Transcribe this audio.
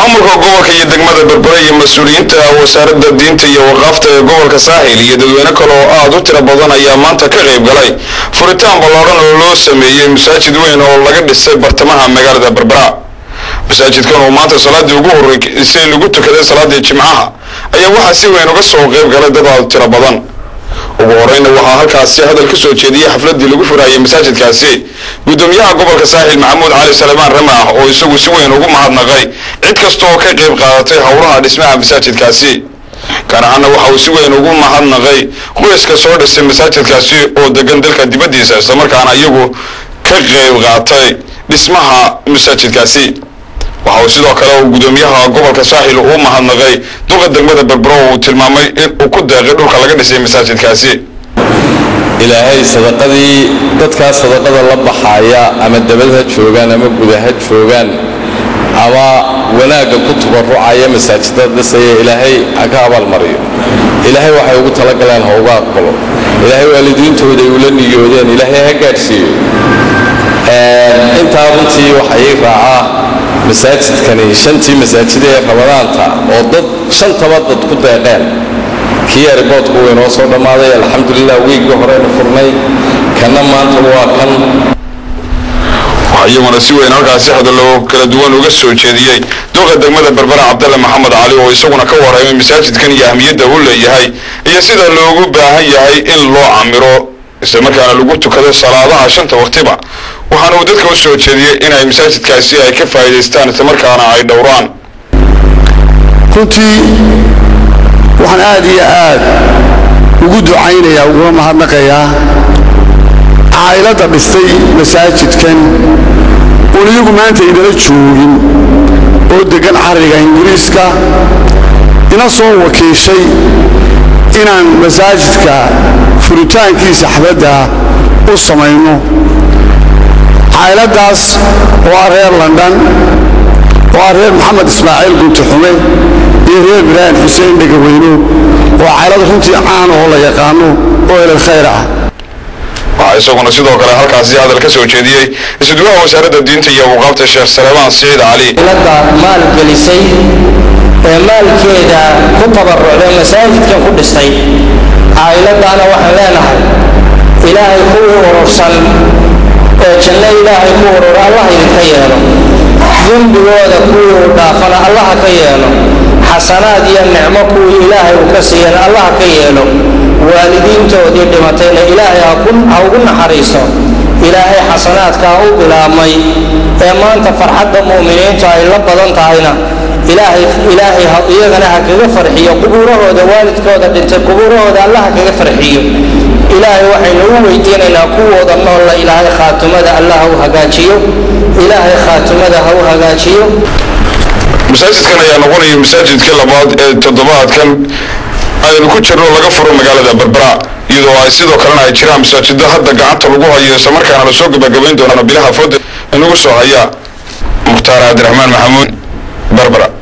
maamulka gobolka iyo degmada berbere iyo mas-uuliyiinta wasaaradda diinta iyo waqaafta ee gobolka saaxil iyo dadweyne kale oo aada u tiro badan ayaa maanta ka qayb galay furitaan ballaadhan oo loo sameeyey masaajid weyn oo laga dhisay bartamaha magaalada berbera masaajidkan oo maanta salaadii ugu horreysay lagu tukaday salaadii jimcaha ayaa waxaa si weyn uga soo qayb galay dad aada u tiro badan ugu horeyna waxaa halkaasi hadal ka soo jeediyey xafladii lagu furaayay masaajidkaasi gudoomiyaha gobolka saaxil maxamuud cali salemaan ramaah oo isagu si weyn ugu mahadnaqay cid kasta oo ka qayb qaadatay howlaha dhismaha masaajidkaasi gaar ahaana waxa uu si weyn ugu mahadnaqay qoyska soo dhisay masaajidkaasi oo degan dalka dibaddiisa islamarkaana iyagu ka qayb qaatay dhismaha masaajidkaasi waxa uu sidoo kale uu gudoomiyaha gobolka saaxil uu mahadnaqay duqa degmada berbero uu tilmaamay in uu ku deeqay dhulka laga dhisay masaajidkaasi ilaahay sadaqadii dadkaa sadaqada la baxaaya ama dabad ha joogaan ama guda ha joogaan ama wanaagga ku tubarucaya masaajidada dhisaya ilaahay ha ka abaalmariyo ilaahay waxay ugu talagaleen ha uga aqbalo ilaahay waalidiintooda ay ula niyoodeen ilaahay ha gaadhsiiyo intaa runtii waxaa ii raacaa masaajidkani shantii masaajid ee ramadaanta oo dad shantaba dad ku deeqeen kii ariboodku uu inoo soo dhammaaday alxamdulilah wiiggii horeynu furnay kanna maanta waa kan waxaa iyaguna si weyn halkaasi hadallo kala duwan uga soo jeediyey duqa degmada berbera cabdalle maxamed cali oo isaguna ka warramay masaajidkan iyo ahmiyadda uu leeyahay iyo sida loogu baahan yahay in loo camiro islamarkaana lagu tukado salaadaha shanta waqtiba waxaana uu dadka u soo jeediyey inay masaajidkaasi ay ka faa'iidaystaan islamarkaana ay dhowraan runtii waxaan aad iyo aad ugu ducaynayaa uguna mahadnaqayaa caa'iladda dhistay masaajidkan uun iyagu maanta inala joogin oo deggan carriga ingiriiska ina soo wakiishay inaan masaajidka furitaankiisa xabadda u samayno caa'iladdaas oo ah reer london oo ah reer maxamed ismaaciil gunti-xume iyo reer ibraahim xuseen dhegaweyno oo caylad runtii caan oo la yaqaano oo elal khayr ah waxaa isaguna sidoo kale halkaasi hadal ka soo jeediyey isudwaha wasaaradda diinta iyo awqaafta sheekh salemaan siciid cali ladda maal gelisay ee maalkeeda ku tabarucday masaajidkan ku dhistay caa'iladdaana waxaan leenahay ilaahay kuwii urursan ee janno ilaahay ku urura allah idinka yeelo dembigooda kuwii uu dhaafana allaha ka yeelo xasanaad iyo nicmo kuwii ilaahay uu ka siiyana allaha ka yeelo waalidiintoodii dhimatayna ilaahay ha ugu naxariiso ilaahay xasanaadkaa u bilaabmay ee maanta farxadda mu'miniintu ay la badan tahayna ilaahay ilaahay iyagana ha kaga farxiyo qubuurahooda waalidkooda dhintay qubuurahooda allah ha kaga farxiyo ilaahay waxaynu u weydiinaynaa kuwooda noolla ilaahay khaatumada allah ha u hagaajiyo ilaahay khaatumada ha u hagaajiyo masaajidkan ayaa noqonaya masaajidkii labaad ee toddobaadkan aynu ku jirno laga furo magaalada berbera iyadoo ay sidoo kalena ay jiraan masaajido hadda gacanta lagu hayo islamarkaana lasoo gebagabayn doono bilaha fooda inagu soo haya mukhtaar cabdiraxmaan maxamuud berbera